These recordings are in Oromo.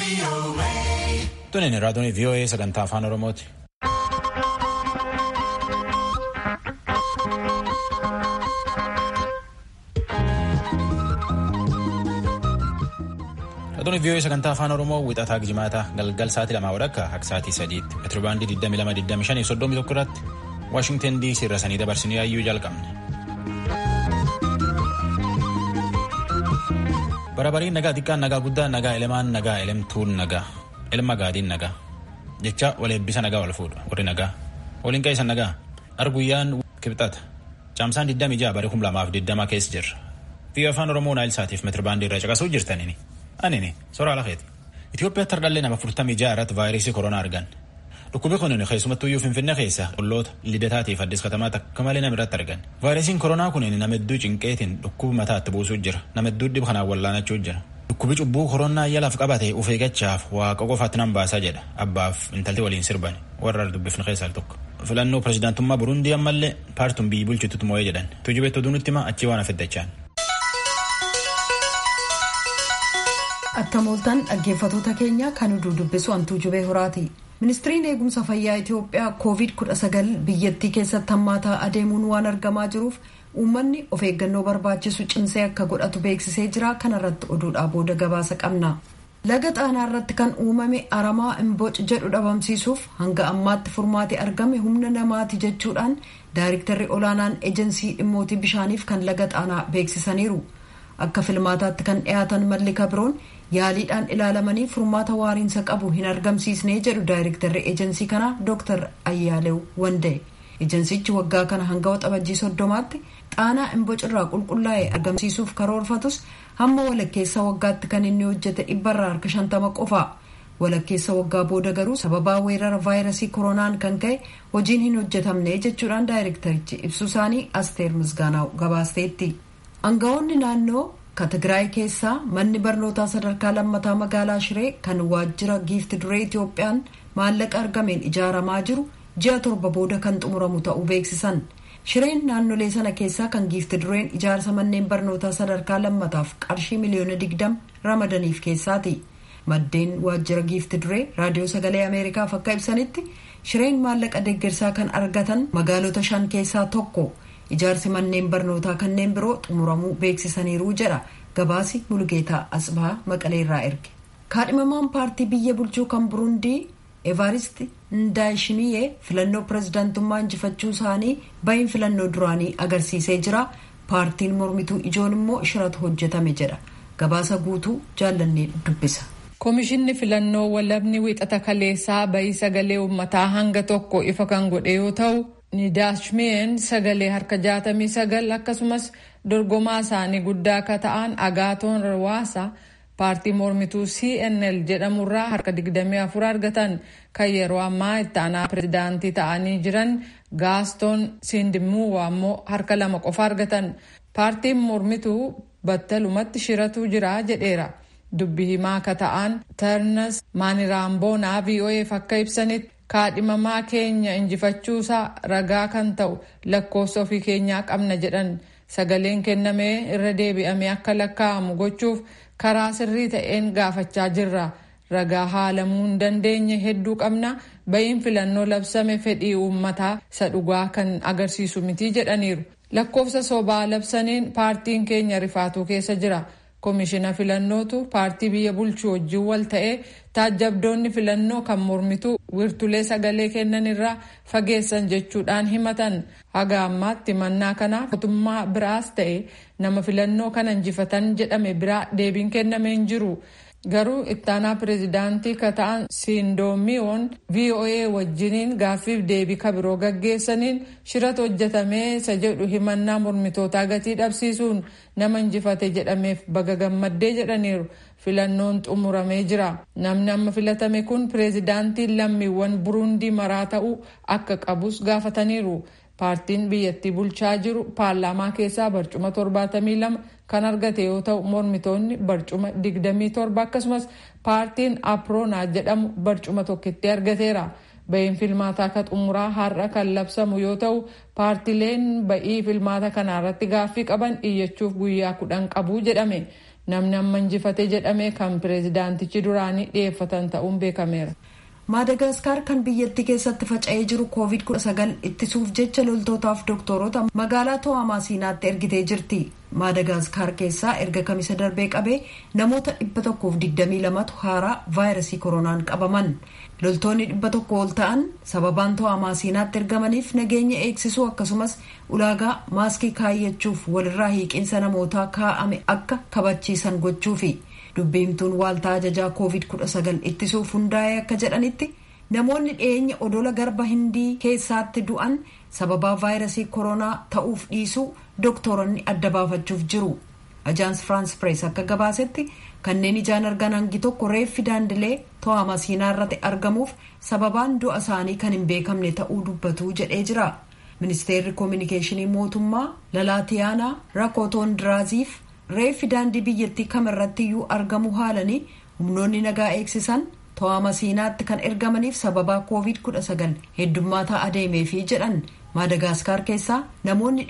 Tunin raadiyoon VOA sagantaa afaan Oromooti. Raadiyoon VOA sagantaa afaan Oromoo wixataa Gijimaataa galgal sa'aatii lamaa walakkaa akka sa'aatii sadiitti meetiribaandii 2225 irratti Waashingtan DC irra sanii dabarsinii yaayyuu jalqabne. Barabariin nagaa xiqqaan nagaa guddaan nagaa elemaan nagaa elemtuun nagaa elma gaadiin nagaa jecha wal eebbisa nagaa wal fuudha warri nagaa waliin qeessan nagaa arguyyaan kibxata caamsaan 26 bara 2020 keessa jirra biyya afaan oromoo naayil saatiif meetiribaandii irra caqasuu jirtanini anini soraa lafeeti Itoophiyaatti hardhallee nama 46 irratti vaayirasii koronaa argan dhukkubi kun keessumattuyyuu finfinnee keessa qolloota lidataatiif addis katamaa takka malee nama irratti argan vaayirasiin koronaa kun nama hedduu cinqeetiin dhukkuba mataatti buusuu jira nama hedduu dhib kanaan wallaanachuu jira dhukkubi cubbuu koronaa yalaaf qabate uf eeggachaaf waaqa qofaatti nan baasaa jedha abbaaf intalti waliin sirban warra dubbifne keessaa tokko filannoo pirezidaantummaa burundii ammallee paartuun biyyi bulchitutti moo'ee jedhan tujubeetti oduu nutti hima achii waan afiddachaan. Attamooltaan dhaggeeffatoota keenya kan oduu dubbisu hantuu jubee horaati. ministiriin eegumsa fayyaa itiyoophiyaa koovid 19 biyyattii keessatti hammaataa adeemuun waan argamaa jiruuf uummanni of eeggannoo barbaachisu cimsee akka godhatu beeksisee jira kanarratti oduudhaa booda gabaasa qabna laga xaanaa irratti kan uumame aramaa imboc jedhu dhabamsiisuuf hanga ammaatti furmaati argame humna namaati jechuudhaan daayiriktarri olaanaan ejensii dhimmootii bishaaniif kan laga xaanaa beeksisaniiru akka filmaataatti kan dhiyaatan malli kabiroon yaaliidhaan ilaalamanii furmaata waariinsa qabu hin argamsiisne jedhu daayirektarri ejensii kanaa dooktar ayyaalew wanda'e ejensichi waggaa kana hanga waxabajjii soddomaatti xaanaa imbocirraa qulqullaa'e argamsiisuuf karoorfatus hamma walakkeessa waggaatti kan inni hojjete dhibbarraa harka shantama qofa walakkeessa waggaa booda garuu sababaa weerara vaayirasii koronaan kan ka'e hojiin hin hojjetamne jechuudhaan daayirektarichi ibsu isaanii asteer misgaanaa gabaasteetti aangawoonni naannoo ka tigraay keessaa manni barnootaa sadarkaa lammataa magaalaa shiree kan waajjira giifti duree itiyoophiyaan maallaqa argameen ijaaramaa jiru ji'a torba booda kan xumuramu ta'uu beeksisan shireen naannolee sana keessaa kan giifti dureen ijaarsa manneen barnootaa sadarkaa lammataaf qarshii miliyoona digdam ramadaniif keessaati maddeen waajjira giifti duree raadiyoo sagalee ameerikaaf akka ibsanitti shireen maallaqa deeggarsaa kan argatan magaalota shan keessaa tokko. ijaarsi manneen barnootaa kanneen biroo xumuramuu beeksisaniiru jedha gabaasi mulgeetaa asbaa maqaleerraa erge kaadhimamaan paartii biyya bulchuu kan burundii evaarist ndaayishimiyee filannoo pirezidaantummaa injifachuu isaanii bahin filannoo duraanii agarsiisee jira paartiin mormituu ijoon immoo shiratu hojjetame jedha gabaasa guutuu jaallannee dubbisa. Komishinni filannoo walabni wixata kaleessaa bahii sagalee uummataa hanga tokko ifa kan godhe yoo ta'u. nidaashmeen sagalee harka jaatamii sagal akkasumas dorgomaa isaanii guddaa akka ta'an agaatoon rawaasa paartii mormituu cnl jedhamurraa harka 24 argatan kan yeroo ammaa itti aanaa pirezidaantii ta'anii jiran gaastoon sindimuuwa ammoo harka lama qofa argatan paartiin mormituu battalumatti shiratuu jira jedheera dubbi himaa akka ta'an tarnas maaniraamboonaa vo'eef akka ibsanitti. kaadhimamaa keenya injifachuusaa ragaa kan ta'u lakkoofsa ofii keenyaa qabna jedhan sagaleen kennamee irra deebi'amee akka lakkaa'amu gochuuf karaa sirrii ta'een gaafachaa jirra ragaa haalamuu hin dandeenye hedduu qabna bahiin filannoo labsame fedhii uummataa isa dhugaa kan agarsiisu miti jedhaniiru lakkoofsa sobaa labsaniin paartiin keenya rifaatuu keessa jira. koomishina filannootu paartii biyya bulchuu wajjin wal ta'ee taajjabdoonni filannoo kan mormituu wirtulee sagalee kennan irraa fageessan jechuudhaan himatan haga ammaatti mannaa kanaaf mootummaa biraas ta'e nama filannoo kana injifatan jedhame biraa deebiin kennamee hin jiru. garuu ittaanaa pireezidaantii ka ta'an siindoomiyoon voa wajjiniin gaaffiif deebii kabiroo gaggeessaniin shirata hojjetamee isa jedhu himannaa mormitootaa gatii dhabsiisuun nama injifate jedhameef baga gammaddee jedhaniiru filannoon xumuramee jira namni amma filatame kun pireezidaantiin lammiiwwan burundii maraa ta'uu akka qabus gaafataniiru paartiin biyyattii bulchaa jiru paarlaamaa keessaa barcuma 72 kan argate yoo ta'u mormitoonni barcuma 27 akkasumas paartiin aproonaa jedhamu barcuma tokkitti argateera bahiin filmaataa ka xumuraa har'a kan labsamu yoo ta'u paartileen bahii filmaata kanaarratti gaaffii qaban iyyachuuf guyyaa kudhan qabu jedhame namni amma injifate jedhame kan pireezidaantichi duraanii dhiyeeffatan ta'uun beekameera. maadagaskar kan biyyattii keessatti faca'ee jiru koovid 19 ittisuuf jecha loltootaaf doktoroota magaalaa to'amaasiinaatti ergitee jirti maadagaskar keessaa erga kamisa darbee qabee namoota 122tu haaraa vaayirasii koronaan qabaman loltoonni 100 ol ta'an sababaan to'amaasiinaatti ergamaniif nageenya eegsisuu akkasumas ulaagaa maaskii kaayyachuuf walirraa hiiqinsa namootaa kaa'ame akka kabachiisan gochuufi. dubbiimtuun waaltaa ajajaa koovid 19 ittisuuf hundaa'e akka jedhanitti namoonni dhiyeenya odola garba hindii keessaatti du'an sababaa vaayirasii koronaa ta'uuf dhiisuu dooktoronni adda baafachuuf jiru ajaans firaans pirees akka gabaasetti kanneen ijaan argan hangi tokko reeffi daandilee to'amasiinaa irratti argamuuf sababaan du'a isaanii kan hin beekamne ta'uu dubbatu jedhee jira ministeerri koominikeeshinii mootummaa lalaatiyaanaa rakootoon diraaziif reeffi daandii biyyattii kamirratti iyyuu argamu haalanii humnoonni nagaa eegsisan to'amasiinaatti kan ergamaniif sababaa koovid 19 heddummaataa adeemeefi jedhan maadagaaskaar keessaa namoonni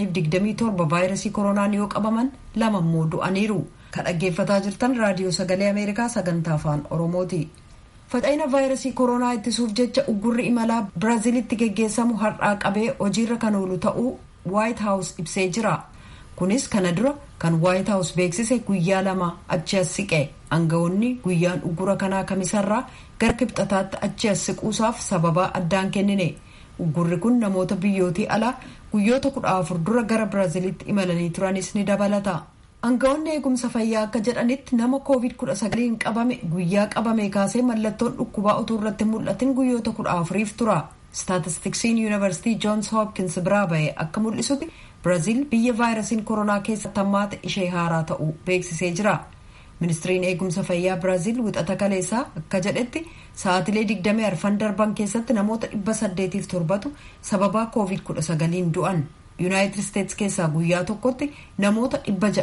527 vaayirasii koronaan yoo qabaman lama immoo du'aniiru kan dhaggeeffataa jirtan raadiyoo sagalee ameerikaa sagantaa afaan oromooti. faca'ina vaayirasii koronaa ittisuuf jecha uggurri imalaa biraaziilitti geggeessamu har'aa qabee hojiirra kan oolu ta'uu waayit haawus ibsee jira. kunis kana dura kan waayit haawus beeksise guyyaa lama achi as siqe aangawoonni guyyaan uggura kanaa kamisarraa gara kibxataatti achi as siquusaaf sababaa addaan kennine uggurri kun namoota biyyootii alaa guyyoota kudha afur dura gara biraaziilitti imalanii turanis ni dabalata aangawoonni eegumsa fayyaa akka jedhanitti nama koovid kudha sagaliin qabame guyyaa qabame kaasee mallattoon dhukkubaa utuu irratti mul'atin guyyoota kudha afuriif tura staatistiksiin yuunivarsiitii joons hoopkins biraa ba'e akka mul'isutti biraaziil biyya vaayirasiin koronaa keessatti hammaate ishee haaraa ta'uu beeksisee jira ministiriin eegumsa fayyaa biraaziil wixata kaleessaa akka jedhetti sa'aatilee 24 darban keessatti namoota 807tu sababaa koovid 19 du'an yuunaayitid isteetsi keessaa guyyaa tokkotti namoota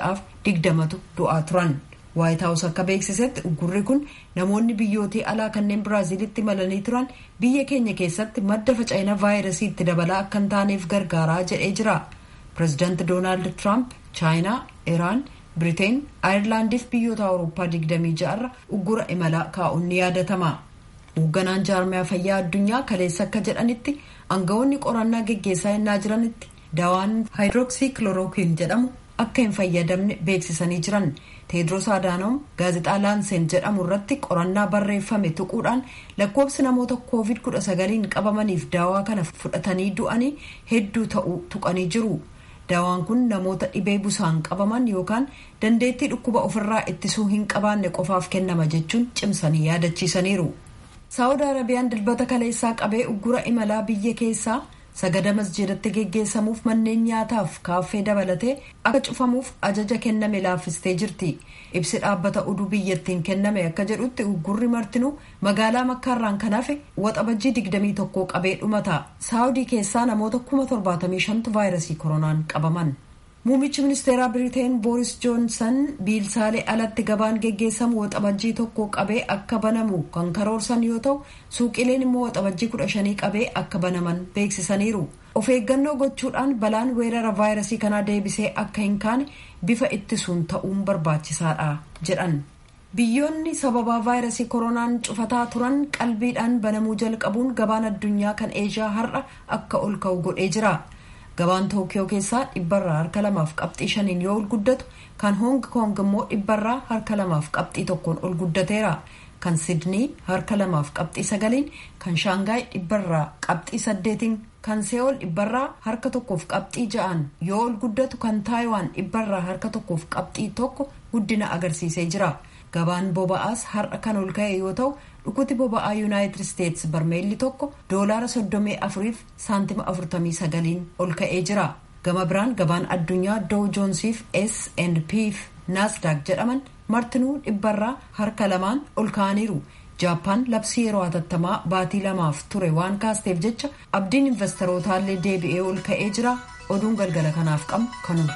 620tu du'aa turan waayit haawus akka beeksisetti uggurri kun namoonni biyyootii alaa kanneen biraaziilitti imalanii turan biyya keenya keessatti madda faca'ina vaayirasii itti dabalaa akka hin taaneef gargaaraa jedhee jira. pireezidaanti doonaald tiraamp chaayinaa iraan biriteen aayerlaandiif biyyoota awurooppaa 26 irra uggura imalaa kaa'uun ni yaadatama hoogganaan jaarmiyaa fayyaa addunyaa kaleessa akka jedhanitti aangawoonni qorannaa geggeessaa yennaa jiranitti dawaan haayidrooksii kilorookiin jedhamu akka hin fayyadamne beeksisanii jiran teedros aadaanoom gaazexaa laanseen jedhamu irratti qorannaa barreeffame tuquudhaan lakkoobsi namoota koovid 19 qabamaniif daawaa kana fudhatanii du'anii hedduu ta'uu tuqanii jiru. daawaan kun namoota dhibee busaan qabaman yookaan dandeettii dhukkuba ofirraa ittisuu hin qabaanne qofaaf kennama jechuun cimsanii yaadachiisaniiru. saawud arabiyaan dilbata kaleessaa qabee uggura imalaa biyya keessaa sagada masjidatti geggeessamuuf manneen nyaataaf kaaffee dabalatee akka cufamuuf ajaja kenname laaffistee jirti ibsi dhaabbata oduu biyyattiin kenname akka jedhutti uggurri martinuu magaalaa makkaarraan kan hafe waxabajjii 21 qabee dhumata saawudii keessaa namoota 75,000tu vaayirasii koronaan qabaman. Muummichi ministeeraa Biriteen Booris Joonsan biilsaalee alatti gabaan geggeessamu waxabajjii tokko qabee akka banamu kan karoorsan yoo ta'u suuqileen immoo waxabajjii kudha shanii qabee akka banaman beeksisaniiru. Of eeggannoo gochuudhaan balaan weerara vaayirasii kanaa deebisee akka hin kaane bifa ittisuun ta'uun barbaachisaadha jedhan. Biyyoonni sababaa vaayirasii koronaan cufataa turan qalbiidhaan banamuu jalqabuun gabaan addunyaa kan eeshiyaa har'a akka ol ka'u godhee jira. gabaan tookiyoo keessaa dhibbarraa harka lamaaf qabxii shaniin yoo ol guddatu kan hoong koong immoo dhibbarraa harka lamaaf qabxii tokkoon ol guddateera kan sidnii harka lamaaf qabxii sagaliin kan shaangaay dhibbarraa qabxii saddeetiin kan see'ool dhibbarraa harka tokkoof qabxii ja'an yoo ol guddatu kan taayiwaan dhibbarraa harka tokkoof qabxii tokko guddina agarsiisee jira gabaan boba'aas har'a kan ol ka'e yoo ta'u dhukuti boba'aa yuunaayitid isteetsi barmeelli tokko doolaara soddomii afuriif saantima afurtamii sagaliin ol ka'ee jira gama biraan gabaan addunyaa doo joonsiif s p naasdaaq jedhaman martinuu dhibbarraa harka lamaan ol ka'aniiru jaappaan labsii yeroo hatattamaa baatii lamaaf ture waan kaasteef jecha abdiin investorootaallee deebi'ee ol ka'ee jira oduun galgala kanaaf qabnu kanuma.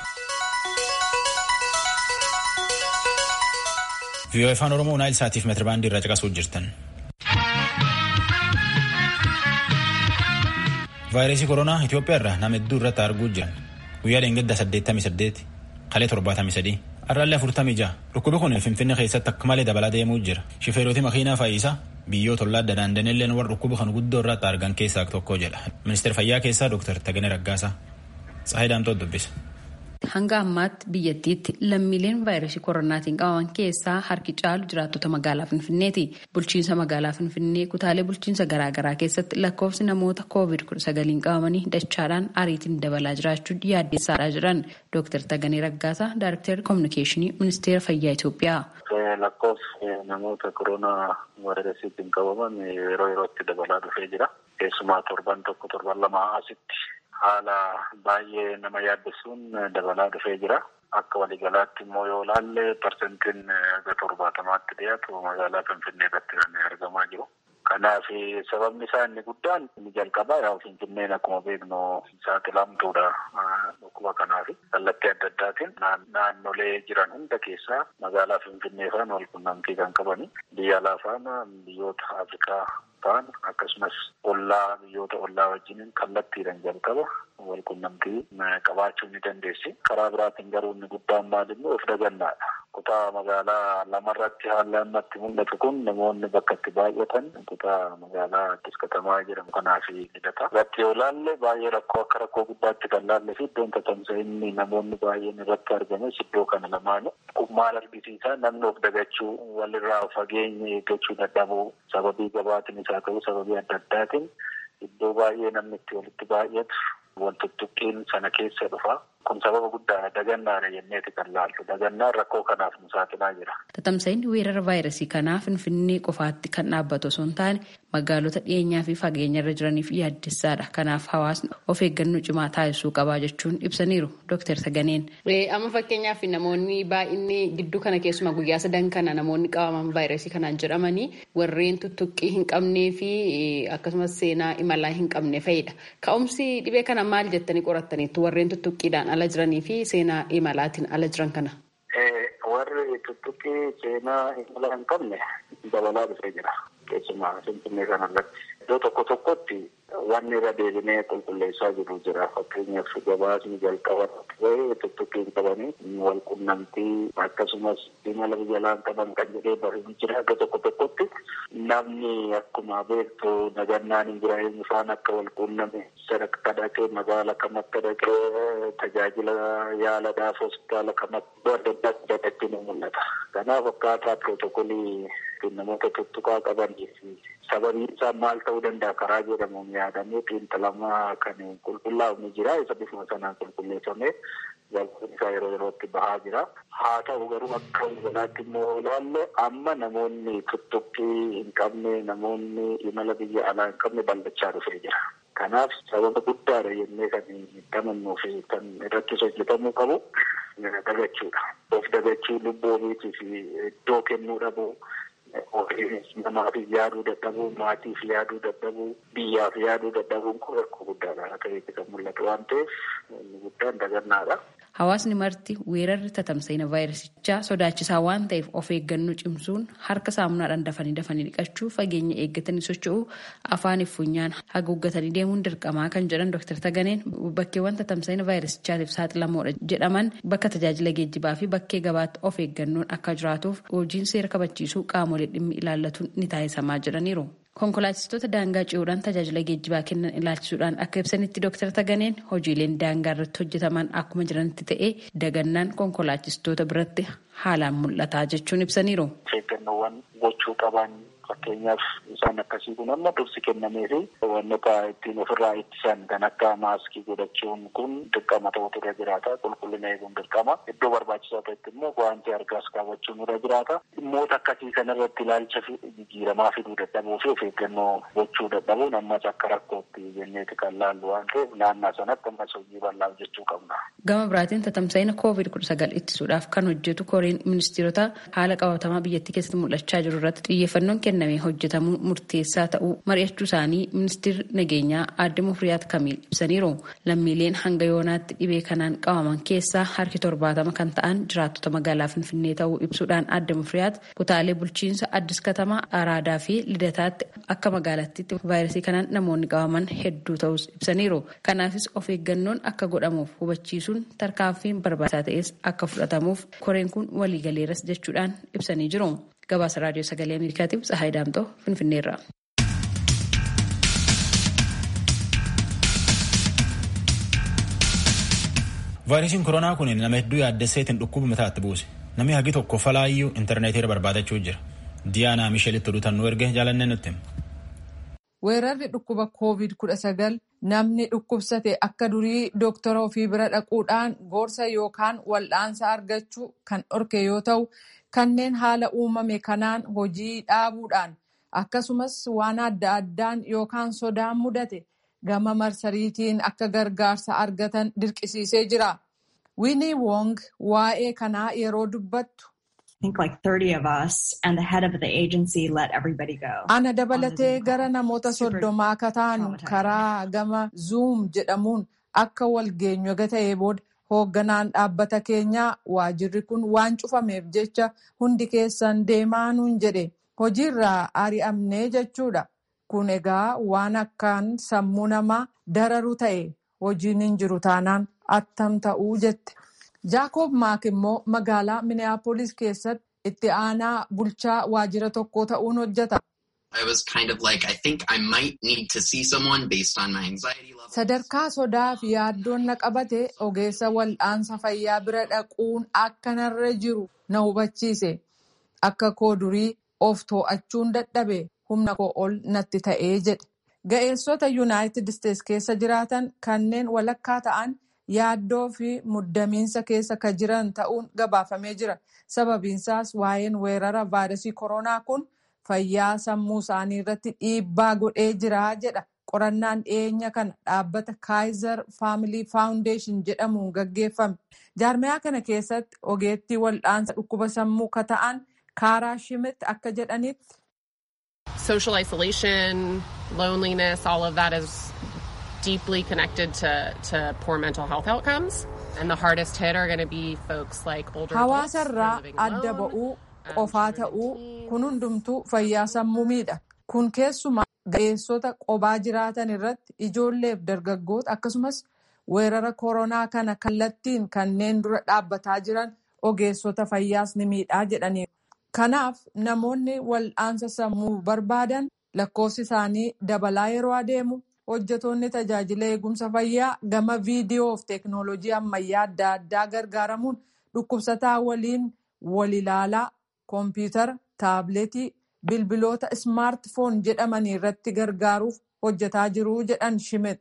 viiyoo afaan oromoo naayil saatiif meetirabaandii irraa caqasuu jirtan. vaayirasii koronaa Itoophiyaa irraa nama hedduu irratti arguu jiran guyyaa dheengadda 88 kalee 73 Har'aallee afurtamii ja'a. Dhukkubi kun Finfinnee keessatti akka malee dabalaa deemuu jira. Shifeeroti makiinaa fayyisaa biyyoota ollaa adda daandanilleen warra dhukkuba kan guddoo irratti argan keessaa tokko jedha. Ministeera fayyaa keessaa Dr. Taganee Raggaasaa. Tsaahii Daamtoo dubbisa. Hanga ammaatti biyyattiitti lammiileen vaayirasii koronaatiin qabaman keessaa harki caalu jiraattota magaalaa Finfinneeti. Bulchiinsa magaalaa Finfinnee kutaalee bulchiinsa garaagaraa keessatti lakkoofsi namoota COVID-19 qabamanii dachaadhaan ariitiin dabalaa jiraachuu yaaddeessaadha jedhan Dr. Taganee Raggaasaa, Daayirektarri Kominikeeshinii Ministeera Fayyaa Itoophiyaa. Lakkoofsi namoota koronaa vaayirasiitiin qabaman yeroo yerootti dabalaa dhufee jira. Keessumaa torban tokko torban lama asitti. haala baay'ee nama yaaddessuun dabalaa dhufee jira. Akka waliigalaatti immoo yoo ilaalle parsentiin aga torbaatamaatti dhiyaatu magaalaa Finfinnee irratti kan argamaa jiru. Kanaaf sababni isaa inni guddaan inni jalqabaa yaa Finfinneen akkuma beeknu saaxilamtuudha dhukkuba kanaaf kallattii adda addaatiin naannolee jiran hunda keessaa magaalaa Finfinnee faana wal qunnamtii kan qabani. Biyya alaa faana biyyoota Afrikaa ta'an akkasumas ollaa biyyoota ollaa wajjiniin kallattiidhaan jalqaba wal qunnamtii qabaachuu ni dandeessi. Karaa biraatiin garuu inni guddaan maal immoo of dagannaadha. Kutaa magaalaa lamarratti haalli ammatti mul'atu kun namoonni bakka itti baay'atan kutaa magaalaa Addis Katamaa jedhamu kanaaf hidhata. Irratti yoo ilaalle baay'ee rakkoo akka rakkoo guddaatti kan laalle fi iddoon tatamsa'inni namoonni baay'een irratti argames iddoo kana lamaanu. Kun maal argisiisa namni of dagachuu walirraa fageenya eeggachuu dadhabuu sababii gabaatiin isaa ta'uu sababii adda addaatiin iddoo baay'ee namni itti walitti baay'atu wal tuttuqqiin sana keessa dhufa. Kun sababa guddaadha. Dagannaadha jenneeti kan laaltu. Dagannaan rakkoo kanaaf nu saaxilaa jira. Tatamsa'inni weerara vaayirasii kanaa Finfinnee qofaatti kan dhaabbatu osoo hin taane magaalota dhiyeenyaa fi fageenya irra jiraniif yaaddessaadha. Kanaaf hawaasni of eeggannoo cimaa taasisuu qabaa jechuun ibsaniiru Dr. Taganeen. Amma fakkeenyaaf namoonni baay'inni gidduu kana keessumaa guyyaa sadan kana namoonni qabaman vaayirasii kanaan jedhamanii warreen tuttuqqii hin qabnee fi akkasumas seenaa imalaa hin qabne fa'idha. Ka'umsi dhibee kana maal jettanii qorattaniitu warreen tuttuqqiidhaan ala jiranii fi seenaa imalaatiin ala jiran kana? Warri tuttuqqii seenaa imala hin qabne dabalaa dhufee jira. Keessumaa Finfinnee kanarratti. Iddoo tokko tokkotti wanni irra deebinee qulqulleessaa jiru jira. Fakkeenyaaf gabaasni jalqaba ta'ee tuttuqqii hin qabanii wal qunnamtii akkasumas imala jalaan qaban kan jedhee bahuun jira. Iddoo tokko tokkotti namni akkuma beektu nagannaan hin jira eenyu faan akka wal qunname sadarkaa dhaqee magaala kam akka dhaqee tajaajila yaalaadhaaf hospitaala kam akka adda addaatti dhaqetti ni mul'ata. Kanaaf akkaataa pirootokolii namoota tuttuqaa qabanii fi sababiin isaa maal ta'uu danda'a karaa jedhamuun yaadamee xiinxalamaa kan qulqullaa'u ni jira. Isa bifuma sanaan qulqulleeffamee galchuun isaa yeroo yerootti bahaa jira. Haa ta'u garuu akka walaatti immoo ilaalle amma namoonni tuttuqqii hin qabne namoonni imala biyya alaa hin qabne bal'achaa dhufee jira. Kanaaf sababa guddaadha jennee kan gamannuu fi kan irratti hojjetamuu qabu dagachuudha. Of dagachuu lubbuu ofiitiif iddoo kennuu dhabuu. namaaf yaaduu dadhabuu maatiif yaaduu dadhabuu biyyaaf yaaduu dadhabuun kun rakkoo guddaadha akka kan mul'atu waan ta'eef inni guddaan dagannaadha. Hawaasni marti weerarri tatamsa'ina vaayirasichaa sodaachisaa waan ta'eef of eeggannoo cimsuun harka saamunaadhaan dafanii dafanii dhiqachuu fageenya eeggatanii socho'uu afaan funyaan haguuggatanii deemuun dirqamaa kan jedhan Dr. Taganeen bakkeewwan tatamsa'ina vaayirasichaatiif saaxilamoodha jedhaman bakka tajaajila geejjibaa fi bakkee gabaatti of eeggannoon akka jiraatuuf hojiin seera kabachiisuu qaamolee dhimmi ilaallatuun ni taasisamaa jedhaniiru. Konkolaachistoota daangaa ce'uudhaan tajaajila geejjibaa kennan ilaalchisuudhaan akka ibsanitti Dr. Taganeen hojiileen daangaa irratti hojjetaman akkuma jiranitti ta'ee dagannaan konkolaachistoota biratti haalaan mul'ataa jechuun ibsaniiru. Eeggannoowwan gochuu qaban fakkeenyaaf isaan akkasii kun amma dursi kennamee fi wantoota ittiin ofirraa ittisan kan akka maaskii godhachuun kun dirqama ta'utu irra jiraata. Qulqullina eeguun dirqama. Iddoo barbaachisaa ta'etti immoo guwaantii harkaas kaawwachuun irra jiraata. Dhimmoota akkasii kanarratti ilaalcha jijjiiramaa fiduu dadhabuu fi of eeggannoo gochuu dadhabuun ammas akka rakkootti jenneeti kan laallu waan ta'eef naannaa sanatti ammas hojii bal'aa hojjechuu qabna. Gama biraatiin tatamsa'ina koovid kudha sagal ittisuudhaaf kan hojjetu koreen ministeerota haala qabatamaa biyyattii keessatti mul'achaa jiru irratti xiyyeeffannoon kennamee hojjetamuu murteessaa ta'uu mari'achuu isaanii ministeerri nageenyaa aadde Mufriyaat Kamiil ibsaniiru. Lammiileen hanga yoonaatti dhibee kanaan qabaman keessaa harki torbaatama kan ta'an jiraattota magaalaa Finfinnee ta'uu ibsuudhaan aadde Mufriyaat kutaalee bulchiinsa Addis Katamaa, Araadaa fi Lidataatti akka magaalattiitti vaayirasii kanaan namoonni qabaman hedduu ta'us ibsaniiru. Kanaafis of eeggannoon akka godhamuuf hubachiisuun tarkaanfiin barbaachisaa ta'es akka fudhatamuuf koreen kun waliigaleeras jechuudhaan ibsanii jiru. Gabaasa raadiyoo sagalee Ameerikaatiif Tsahaay Daamtoo Finfinneerra. vaayirasiin koronaa kun nama hedduu yaaddesseetiin dhukkuba mataatti buuse namni hagi tokko falaayyuu intarneetiirra barbaadachuu jira diyaanaa misheelitti odutannuu erge jaalannee nutti. weerarri dhukkuba covid kudha sagal namni dhukkubsate akka durii dooktora ofii bira dhaquudhaan gorsa yookaan wal'aansa argachuu kan dhorke yoo ta'u kanneen haala uumame kanaan hojii dhaabuudhaan akkasumas waan adda addaan yookaan sodaan mudate. gama marsariitiin akka gargaarsa argatan dirqisiisee jira. Winnie Wong waa'ee kanaa yeroo dubbattu. Ana dabalatee gara namoota soddomaa akka taanu karaa gama Zoom jedhamuun akka walgeenyu ta'ee booda hoogganaan dhaabbata keenyaa waajirri kun waan cufameef jecha hundi keessan deemaa nuun jedhe hojiirraa ari'amnee jechuudha. kun egaa waan akkaan sammuu namaa dararu ta'e hojiin hin jiru taanaan attam ta'uu jette. Jaakob Maak immoo magaalaa Minneapolis keessatti itti aanaa bulchaa waajjira tokko ta'uun hojjeta. Sadarkaa sodaa fi yaaddoon na qabate ogeessa wal'aansa fayyaa bira dhaquun akka narra jiru na hubachiise. Akka koo durii of too'achuun dadhabe. humna koo ol natti ta'ee jedhe. Ga'eessota Yuunaayitid Isteets keessa jiraatan kanneen walakkaa ta'an yaaddoo fi muddamiinsa keessa ka jiran ta'uun gabaafamee jira. Sababiinsaas waa'een weerara vaayirasii koronaa kun fayyaa sammuu isaanii irratti dhiibbaa godhee jira jedha. Qorannaan dhiyeenya kana dhaabbata Kaayizer Faamilii Faawundeeshin jedhamuun gaggeeffame. Jaarmiyaa kana keessatti ogeettii wal'aansa dhukkuba sammuu ka ta'an Kaaraa Shimit akka jedhanitti. social isolation, loneliness, all of that is deeply connected to, to poor mental health outcomes. And the hardest hit are going to be folks like older adults. Hawaasarraa adda ba'uu, qofaa ta'uu, kun hundumtuu fayyaa sammuu miidha. Kun keessumaa ga'eessota qobaa jiraatan irratti ijoolleef dargaggoota akkasumas weerara koronaa kana kallattiin kanneen dura dhaabbataa jiran ogeessota fayyaas ni miidhaa jedhaniiru. Kanaaf namoonni wal'aansa sammuu barbaadan lakkoofsi isaanii dabalaa yeroo adeemu hojjetoonni tajaajila eegumsa fayyaa gama viidiyoo fi teeknooloojii ammayyaa adda addaa gargaaramuun dhukkubsataa waliin wal ilaalaa koompiyuutara, taabileetii, bilbiloota ismaartifoon jedhamanii irratti gargaaruuf hojjetaa jiru jedhan Shimit.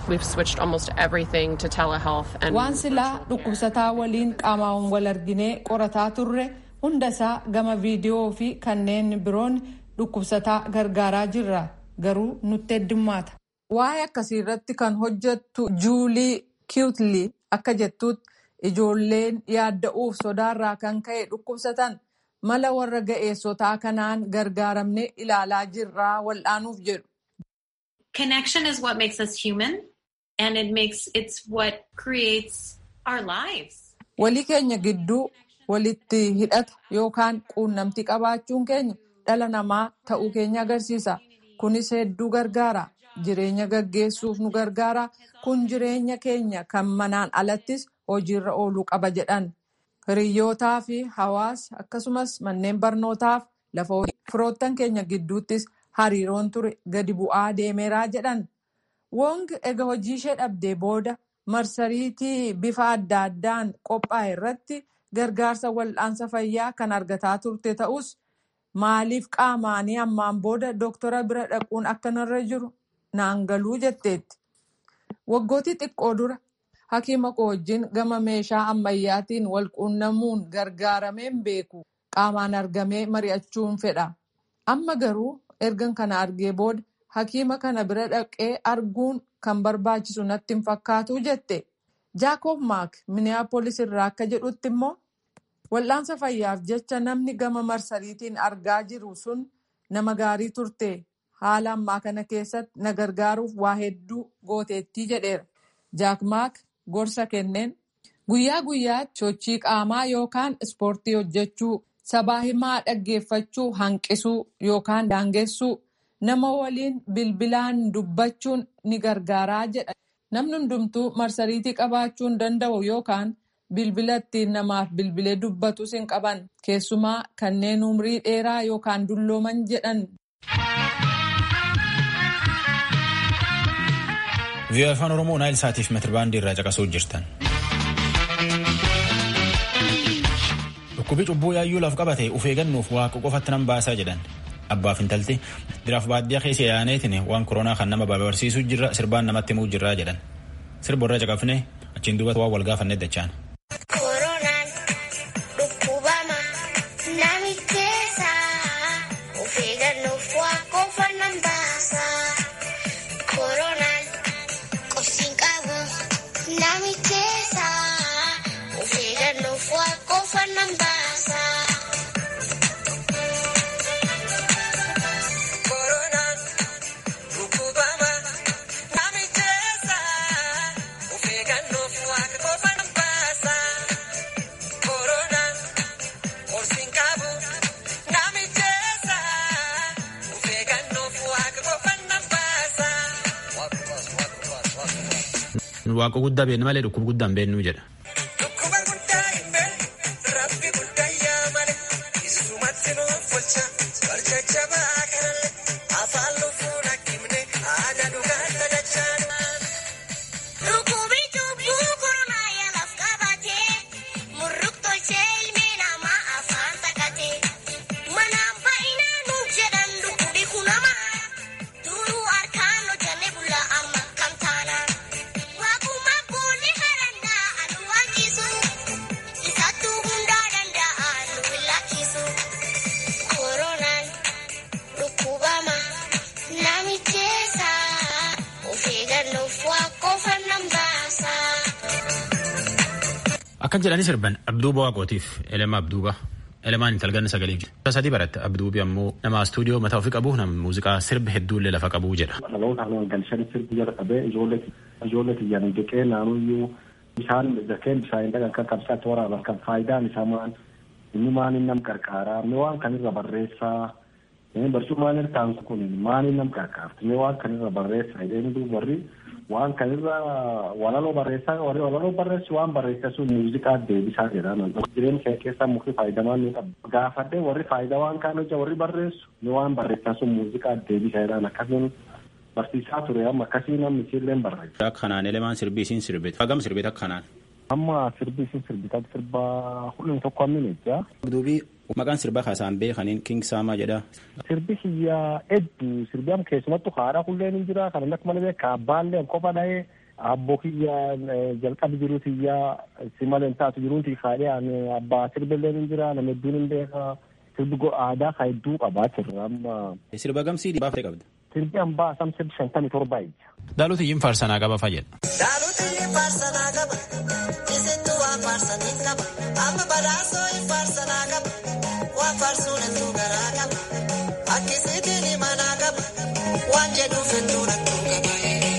Waan silaa dhukkubsataa waliin qaamaan wal arginee qorataa turre. hunda isaa gama viidiyoo fi kanneen biroon dhukkubsataa gargaaraa jirra garuu nutti heddummaata. Waa'ee akkasii irratti kan hojjettu Juulii Kiwutlii akka jettutti ijoolleen yaadda'uuf sodaarraa kan ka'e dhukkubsatan mala warra ga'eessotaa kanaan gargaaramne ilaalaa jirraa wal'aanuuf jedhu. Connection is what makes us human and it makes it's what creates our lives. Walii keenya gidduu walitti hidhata yookaan quunnamtii qabaachuun keenya dhala namaa ta'uu keenya agarsiisa. Kunis hedduu gargaara. Jireenya gaggeessuuf nu gargaara. Kun jireenya keenya kan manaan alattis hojiirra ooluu qaba jedhan. Hiriyyootaa fi hawaasa akkasumas manneen barnootaaf lafa hojii firoottan keenya gidduuttis hariiroon ture gadi bu'aa deemeeraa jedhan. Wong ega hojii ishee dhabdee booda marsariitii bifa adda addaan qophaa'e irratti gargaarsa wal'aansa fayyaa kan argataa turte ta'us maaliif qaamaanii ammaan booda dooktora bira dhaquun akka narra jiru naan galuu jetteetti. Waggootii xiqqoo dura hakiima koo wajjin gama meeshaa ammayyaatiin wal quunnamuun gargaarameen beeku qaamaan argamee mari'achuun fedha. Amma garuu ergan kana argee booda hakiima kana bira dhaqee arguun kan barbaachisu natti hin fakkaatu jette. Jaakob Maak Minneapolis irraa akka jedhutti immoo wal'aansa fayyaaf jecha namni gama marsariitiin argaa jiru sun nama gaarii turte haala ammaa kana keessatti na gargaaruuf waa hedduu gooteettii jedheera. Jaakmaak gorsa kenneen guyyaa guyyaatti sochii qaamaa yookaan ispoortii hojjechuu sabaa himaa dhaggeeffachuu hanqisuu yookaan daangessuu nama waliin bilbilaan dubbachuun ni gargaaraa jedha. Namni hundumtuu marsariitii qabaachuu hin danda'u yookaan bilbila ittiin namaaf bilbilee dubbatus hin qaban keessumaa kanneen umrii dheeraa yookaan dullooman jedhan. Vii'oo afaan Oromoo Naayil Saatiif meetirbaandii irraa caqasuu jirtan. Dhukkubi cubbuu yaayyuu laaf qabate uf eeggannuuf waaqa qofatti nan baasaa jedhan. Abbaaf intalti diraaf baadiyyaa keessa yaaneetiin waan koronaa kan nama barbaarsiisuu jirra sirbaan namatti himuu jirraa jedhan. Sirba irra caqafne achiin duubatti waan wal gaafannee dachaan. Waaqa guddaa beeknu malee dhukkuba guddaa hin beeknu jedha. Akkan jedhanii sirban Abduuba Waaqootiif Elema Abduuba. Elemaan intalganna sagalee jira. Sadii baratte Abduubi ammoo nama istuudiyoo mataa ofii qabu nama muuziqaa sirba hedduullee lafa qabu jedha. Dhaloota haala galchanii sirbi jala qabee ijoollee tiyyaan jeqee naannoyyuu bishaan zakeen bishaan dhagan kan qabsaatti waraaban kan faayidaan isaa maal inni maaliin nam qarqaaraa inni waan kanirra barreessaa barcuu maalin ta'an kun maaliin nam qarqaarti inni waan kanirra barreessaa jedhanii duuba warri waan kanirra walaloo barreessaa warri walaloo barreessu waan barreessaa sun muuziqaa deebisaa jedhama. Jireenya kee keessaa mukti faayidamaan ni qaba. Gaafadhee warri faayidaa waan kaan hojja warri barreessu ni waan barreessaa sun muuziqaa deebisaa jedhan akkasiin barsiisaa ture amma akkasii namni isiillee barreessa. Akka kanaan elemaan sirbii isiin sirbite. Hagam sirbite akka kanaan. Amma sirbii isiin sirbite sirba hundum tokko ammin ejjaa. Duubii maqaan sirbaa kaasaan beekaniin King Saamaa jedha. Sirbi kiyyaa hedduu sirbi amma keessumattu haadha hulleen hin jira kan akka malee beeka abbaallee qofa dhahee abboo kiyyaa jalqabi jiru kiyyaa si malee taatu jiruuti kaadhee abbaa sirbillee hin jira nama hedduun hin beeka sirbi aadaa ka hedduu qabaachirra amma. Sirba gamsii baafate qabda. Sirbi hambaa sam sirbi shantamii torba ija. Daaluti iyyin faarsanaa qaba fayyada. Daaluti iyyin faarsanaa qaba. Isintu waan faarsanii qaba. Amma badhaasoo hin faarsanaa qaba. Waan faarsuun hedduu garaa qaba. Akkisiitiin himanaa qaba. Waan jedhuuf hedduu hedduu qaba.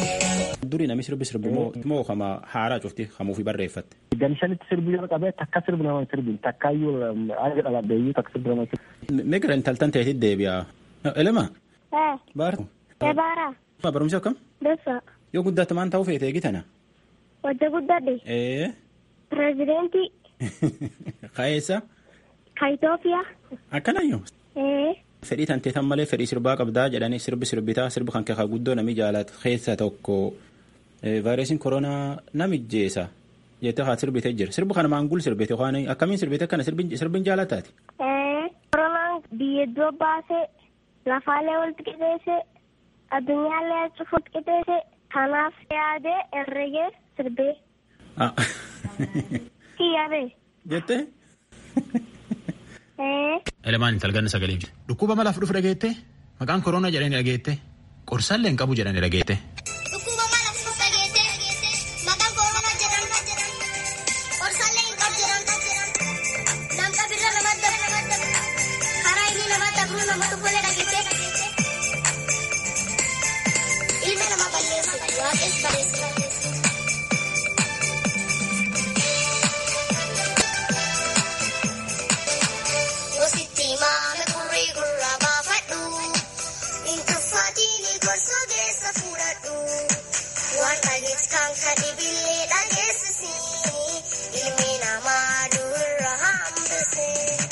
Durii namni sirbi sirbi moo kama haaraa cufti hamuufi barreeffatte. Ganshanitti sirbi yoo qabee takka sirbi nama sirbi takkaayyuu aaga dhalabdeeyyuu takka sirbi nama sirbi. Migira intaltan ta'eetti deebi'a. Elema. Baara. Baara. Barumsi akkam? Bessa. Yoo guddaatti maan ta'uu feete eegitana? Wajja guddadhe. Ee. Pireezidentii. Kaeessa? Ka Itoophiyaa. Akkanayyoo. Ee. Fedhii tantee tan malee fedhii sirbaa qabdaa jedhanii sirbi sirbitaa sirbi kan keekaa guddoo nami jaalatu keessa tokko vaayirasiin koronaa namijjeessa jettee haa sirbite jira. Sirbi kana maangul sirbite yookaan akkamiin sirbite kana sirbin jaalataati? Ee. Koronaan biyya iddoo baasee lafaalee walitti qixeesse addunyaallee cufuutti qixeesse kanaaf yaadee herregee sirbee. Kiyyabee. Jettee? Elemaan intalganna sagalee jira. Dhukkuba malaaf dhufu dhageette maqaan koronaa jedhanii dhageette qorsallee hin qabu jedhanii dhageette. Dhukkuba malaaf dhufu dhageette maqaan koronaa jedhanii qorsallee hin qabu jedhan namta birra nama dabra karaa inni nama dabru nama tokkollee dhageette waaqes bareessa. Gositti maame gurrii gurraa baafadhu. Intuffaatiin gorsoo keessa fuudhadhu. Waan dhageetti kan kadibillee dhageessisi. Ilmi namaa duurra hambise.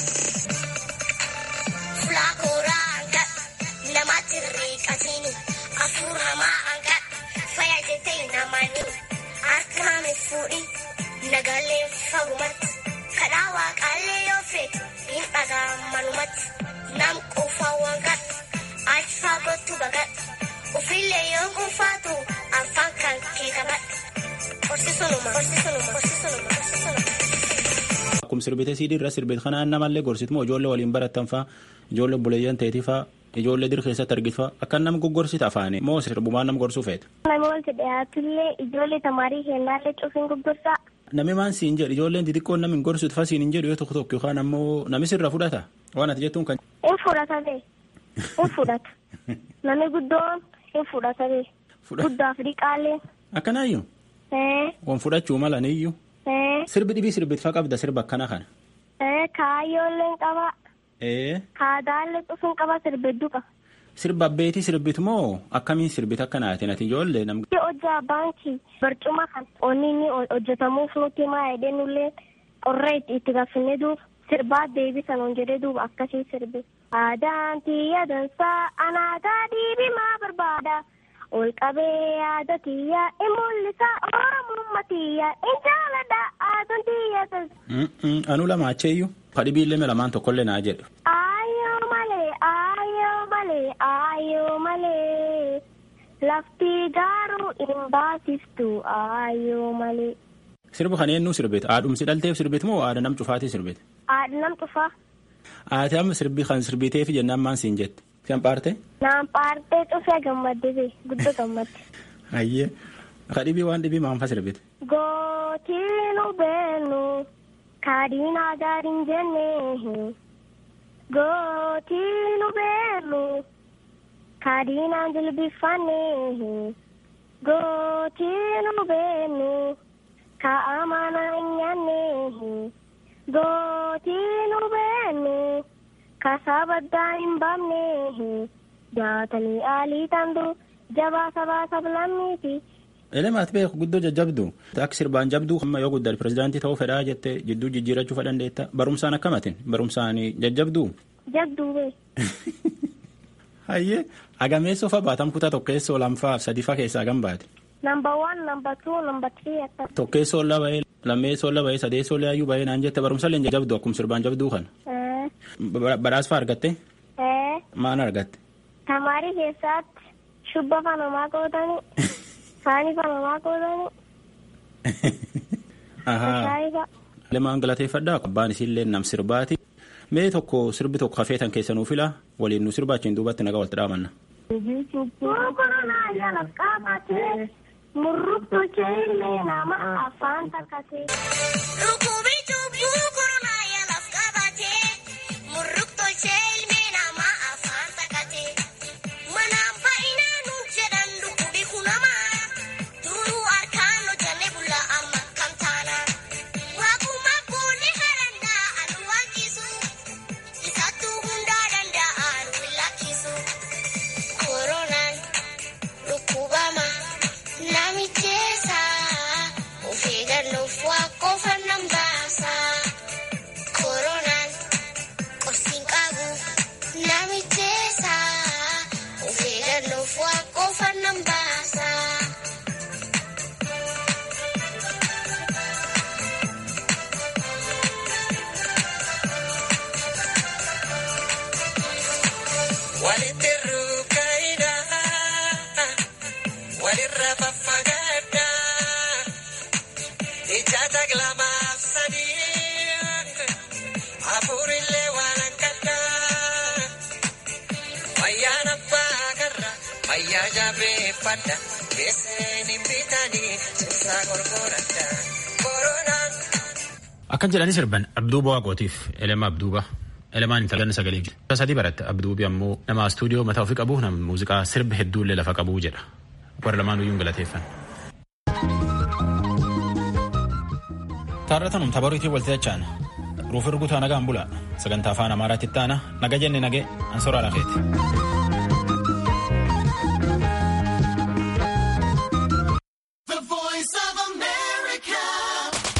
Fulaakoraa hanqa namatti riiqatini. Afur hamaa hanqa fayya jettee namani. Harka hame fuudhi nagaalee fagumatti. Kadhaa waaqaallee yoo feetu hin dhagaa manumatti. Nam quufaa waan gadhu achi fagootti bagadhu. Ufillee yoo quufaatu afaan kan kee qabadhu. Horsiisunuma, horsiisunuma, horsiisunuma, horsiisunuma. Akkuma sirbitee siidii irra sirbite kanaan namallee gorsituma ijoollee waliin barattan faa ijoollee buleeyyan ta'eetii faa ijoollee dir keessatti argitu faa akka nam goggorsita afaani moo sirbumaan nam gorsuu feeta. Namni walitti dhiyaatullee ijoollee tamaarii kennaallee cufiin gurgurtaa. Nami maan siin jedhu ijoolleen xixiqqoon namni hin gorsitu faa siin hin jedhu yoo tokko tokko yookaan ammoo nami sirra fudhata waan ati jettuun kan. In fudhata bee. In fudhata. Namni guddoon in fudhata bee. Guddaaf dhiqaallee. Akkanaayyuu Ee. waan fudhachuu mala niyyuu Ee. sirbi dhibii sirbitfaa qabda sirba akkana kana. Ee. Kaayyoolleen qaba. Ee Kaadaallee cufiin qaba sirbedduu qaba. sirba abbeetii sirbitu moo akkamiin sirbita akkanaatiin ati ijoollee nam. hojjaa baankii barcuma kan onni inni hojjetamuuf nuti maa jedhee nullee qorra itti itti gaafinne duuba sirbaa deebisan on jedhee duuba akkasii sirbe. Aadaan tiyya dansaa anaataa diibimaa barbaada. Ol qabee yaada tiyya in mul'isa oromummaa tiyya in jaaladha aadaan tiyya dansaa. Anuu lama acheeyyuu kadhibiillee lamaan tokkollee naa jedhu. Ayyoo malee ayyoo malee ayyoo malee lafti garuu hin baasiftu ayyoo malee. Sirba kana eenyuu sirbite haadhumsi dhalteef sirbite moo haadha nam cufaatii sirbite. Haadha nam cufaa. Ati amma sirbi kan sirbiteef jennaan maan siin jette. Kan paarte? Naan paartee cufee gammadde bee guddoo gammadde. Ayyee. Kadhibii waan dhibii maanfa sirbite. Gootiinu beenu kaadhiinaa gaariin jenne. Gootiinu beenu kaadhiinaan jilbifanne. Gootiinu beenu kaa'amana hin nyaanne. Gootiinu beenu kasabaddaa hin baafne. Jaatanii aalii tandu jabaa sabaa sablammiiti. Elemaat beeku guddoo jajjabdu. Akka sirbaan jabduu amma yoo guddate pirezidaantii ta'uu fedhaa jettee jidduu jijjiirachuu fedhan deetta. Barumsaan akkamatin barumsaan jajjabduu. Jabduu bee. Hayyee agameessoo fa baatam kutaa tokkeessoo lamfaa sadiifaa keessaa gan baate. Number one, number two, number three akka. Tokkeessoo la bahee lammeessoo la bahee sadeessoo la yaayyuu bahee naan jette barumsa leen jajjabdu akkuma sirbaan jabduu kana. Eh, Badhaasfaa argatte eh, maan argatte. tamaarii keessatti shubba fanamaa qootanii saanii fanamaa qootanii Ahaa. shaayifa. Lemaan galateeffadhaa abbaan isiillee nam sirbaati. Mee tokko sirbi tokko hafeetan keessa nuu fila waliin nu sirbaachiin duubatti nagaa walitti dhaamanna. Koronaa jala qabatee murruktuu illee nama afaan takkatee. Rukubii cubbuu koronaa yaalaaf qabatee murruktolchee ilmi namaa afaan takkatee manaan baay'inaan nuun jedhan dhukkubi kunamaa duruu harkaan hojjannee bulla amma kam taana waaquma boonni harannaa anu wankisu isattuu hundaa danda'a nu hin lakkisu koronaan dhukkubama namicheessa of eeggannoof waa qofa nan baasa koronaan qorsiin qabu namicheessa of eeggannoof waa qofa nan baasa. Walitti rukkayda walirra faffagaadda ija taglamaaf sadii hafuurillee waan akkadda fayyaan abbaa karra fayyaa jabeeffadha keesseen hin bitanii cimsaa gorgoradha koronaan. Akkan jedhanii sirban Abduuba Waaqootiif Elema Abduuba. Elemaan intallan sagalee jiru. Sadii baratte Abduubi ammoo nama istuudiyoo mataa ofii qabu nama muuziqaa sirba hedduullee lafa qabu jedha. warra lamaan iyyuu galateeffan. Taarratanum tabariitii walti dachaan ruufi rukutaa nagaan bula sagantaa afaan amaaraatti itti aana naga jenne nage ansoraa lafeeti.